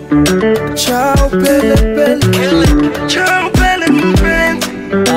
Ciao pele pele Ciao pele mpenzi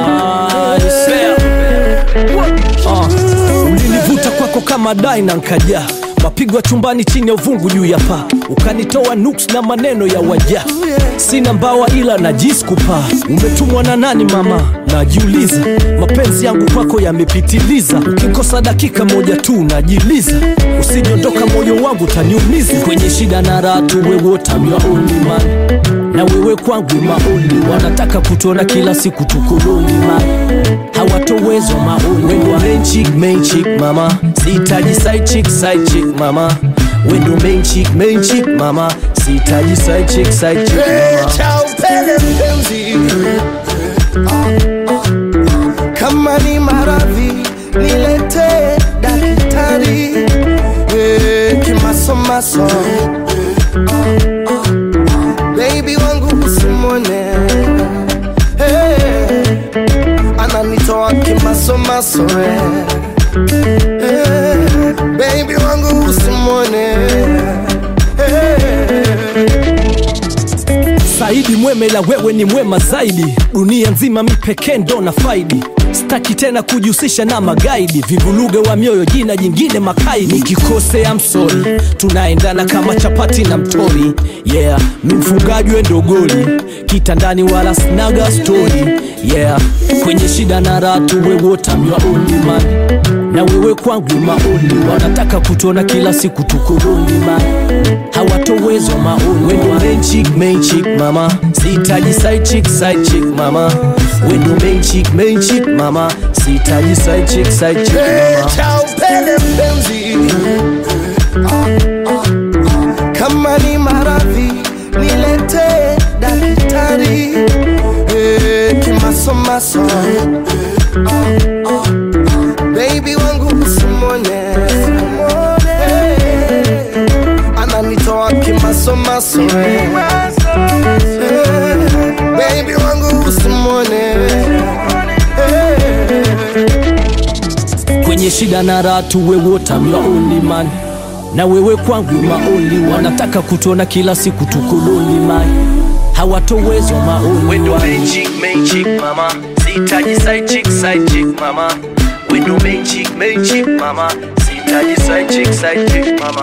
ulinivuta kwako kama dai na nkaja mapigwa chumbani chini ya uvungu juu ya paa ukanitoa nuks na maneno ya waja sina mbawa ila najiskupaa umetumwa na nani mama najiuliza mapenzi yangu kwako yamepitiliza ukikosa dakika moja tu najiliza usiniondoka moyo wangu taniumiza kwenye shida na raha tu wewe tamya only man na wewe kwangu maoni wanataka kutona kila siku tukoloni ma hawatowezwa maoni wendo main chick main chick mama sihitaji side chick side chick mama wendo main chick main chick mama sihitaji side chick side chick mama Ciao pele mpenzi Kama ni maradhi nilete daktari Eh, Kimasomaso Baby wangu usimwone Eh, Ananitoa kimasomaso eh. Eh, Baby wangu usimwone Eh, Saidi mwemela wewe ni mwema zaidi dunia nzima mi pekee ndo na faidi staki tena kujihusisha na magaidi vivuluge wa mioyo jina jingine makaidi nikikosea msori tunaendana kama chapati na mtori yeah mi mfungaji wendo goli kitandani wala snaga stori yeah kwenye shida na ratu wewotamywa man na wewe kwangu maoni wanataka kutona kila siku tukoloni ma hawatowezwa maoni wendo main chick main chick mama sihitaji side chick side chick mama wendo main chick main chick mama sihitaji side chick side chick mama Ciao pele mpenzi Kama ni maradhi nilete daktari Eh, Kimasomaso Baby wangu usimwone Eh, Ananitoa kimasomaso eh. Eh, Baby wangu usimwone Eh, kwenye shida na ratu wewotamywa only man na wewe kwangu maoni wanataka kutona kila siku tukoloni man hawatowezwa maoni Window main chick, main chick, mama. Sihitaji side chick, side chick, mama. Window main chick, main chick, mama. Sihitaji side chick, side chick, mama.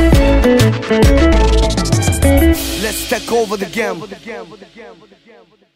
Let's take over the game.